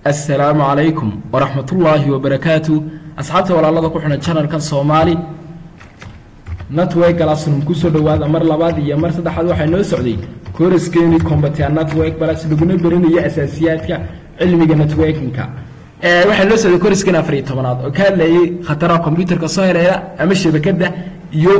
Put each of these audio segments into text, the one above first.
assalaamu calaykum waraxmatullaahi wabarakaatu asxaabta walaalada ku xidhan janalkan soomaali network classroom kusoo dhowaada mar labaad iyo mar saddexaad waxaa noo socday kooraskeeni combatea network balas laguna berinayo asaasiyaadka cilmiga networkinka waxaa noo socday kooraskeeni afar iyo tobanaad oo ka hadlayay khataraha combyuterka soo heleela ama shabakadda iyo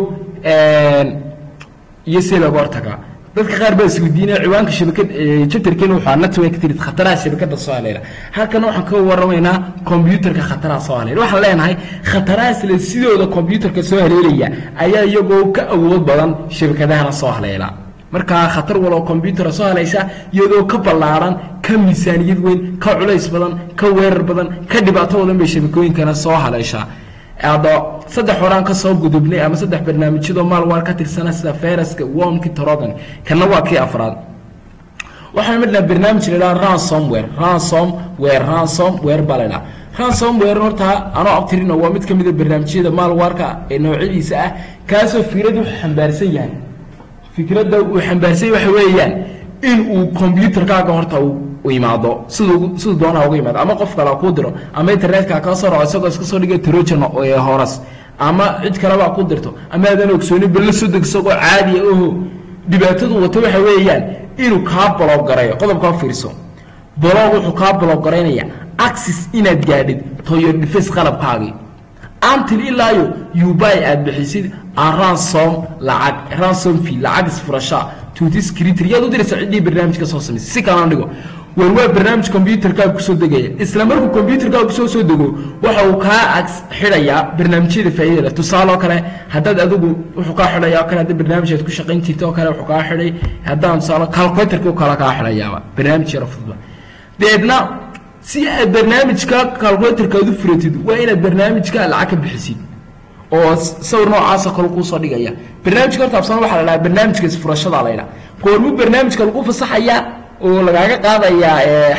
iyo si looga hortagaa dadka qaar baa isweydiinaya ciwaanka shabakad jabtarkeena waxaa network tirid khataraha shabakadda soo haleela halkan waxaan ka waramaynaa combyuterka khataraha soo haleela waxaan leenahay khatarahaas le sidooda combyuterka soo haleelaya ayaa iyagoo ka awood badan shabakadahana soo haleela markaa khatar waloo combyutera soo halaysa iyadoo ka ballaaran ka miisaaniyad weyn ka culays badan ka weerar badan ka dhibaato badan bay shabakooyinkana soo haleeshaa ado saddex horaan ka soo gudubnay ama saddex barnaamijyadoo maalwaar ka tirsana sida fayraska womki torogan kana waa kii afraad waxaan midnaa barnaamij laydhaha ransomware ransomware ransomware baa laydhaha ransomware horta anoo abtirino waa mid ka mida barnaamijyada maalwaarka ee noocyadiisa ah kaasoo fikrad wuxuu xambaarsan yahay fikradda uu xambaarsan yahay waxa weeyaan in uu combyuterkaaga horta uu imaado siduu siduu doonaa uga imaado ama qof kale kuu diro ama internetka kaa soo raco isagoo iska soo dhiga trojan horas ama cid kaleba ku dirto ama aadan ogsoonin balla soo deg isagoo caadiya oho dhibaatadu wato waxa weeyaan inuu kaa baloog garayo qodobkaa fiirso baloog wuxuu kaa baloog garaynaya axis inaad gaadhid toyor defense qalabkaagii antil ilaayo ubay aad bixisid ransom lacag ransom fee lacag isfurashaa tutiscritter yaad u diraysa ciddii barnaamijka soo samaysay si kalena dhigo war waa barnaamij combyuterkaaga kusoo degaya isla markuu combyuterkaaga kusoo soo dego waxa uu kaa ag xidhayaa barnaamijyada faa'iida leh tusaale oo kale haddaad adigu wuxuu kaa xidhaya oo kale hadda barnaamij aad ku shaqayn jirta oo kale wuxuu kaa xidhay haddaan tusaale calculatorka u kala kaa xidhayaaba barnaamij yaro fudba deedna si aad barnaamijka calculatorka aad u furatid waa inaad barnaamijka lacag ka bixisid oo sawir noocaasoo kale kuusoo dhigaya barnaamijka horta absana waxaa la dhaha barnaamijka isfurashada la ydhaha goormuu barnaamijka lagu fasaxayaa oo lagaaga qaadayaa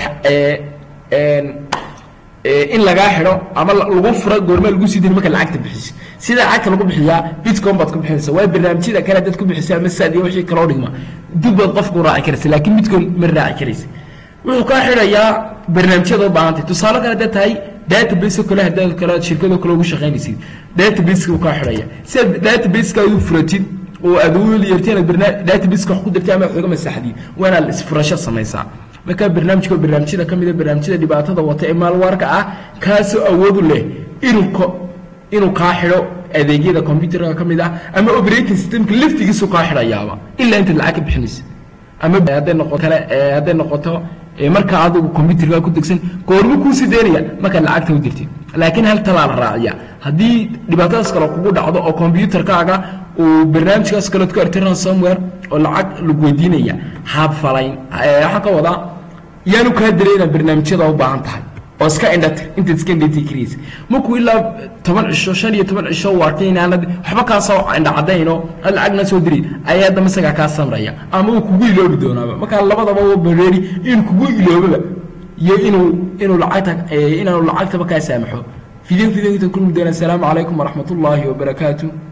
in lagaa xidho ama lagu furo goorma lagu sii diri marka lacagta bixisa sida lacagta lagu bixiyaa bitcom baad ku bixinaysa waa barnaamijyada kale dad ku bixisa ama sad iyo wixii kaloo dhigma dib baad qofku raaci karaysa laakiin bitcom ma raaci karaysa wuxuu kaa xidhayaa barnaamijyada u baahantay tusaale kale haddaad tahay database oo kale haddaad kale shirkado kale ugu shaqaynaysid databaseka uu kaa xidhaya si aad databaseka aad u furatid oo aad ugu yeerteen databaseka wax ku dirtay ama wax uga masaxdid waa inaad isfurasho samaysaa marka barnaamijka barnaamijyada ka mida barnaamijyada dhibaatada wata ee maalwaarka ah kaasoo awoodu leh inuu inuu kaa xidho adeegyada combyuterka ka mid ah ama operating systemka laftigiisu kaa xidhayaaba ilaa intaad lacag ka bixinaysa ama hadday noqoto kale hadday noqoto marka adigu combyuterka ku degsan goormu kuusii deynaya markaad lacagta u dirtid laakiin hal talaa la raaciya haddii dhibaatadaas kale kugu dhacdo oo combyuterkaaga uu barnaamijkaas kaleod ku artay ransomware oo lacag lagu weydiinaya habfalayn waxaa ka wadaa yaanu kaa diray inaad barnaamijyada u baahan tahay oo iska indhatir intaad iska indhatir karaysa markuu ilaa toban cisho shan iyo toban cisho uu arkay inaanad waxba kaa soo indha cadayno had lacagna soo diray ayaa haddama isagaa kaa samraya ama uu kugu iloobi doonaaba markaa labadaba u bareeri inuu kugu iloobaba iyo inuu inuu lacagta inaanu lacagtaba kaa saamaxo fideo fideo kulmi doona asalaamu calaykum waraxmat ullaahi wabarakaatu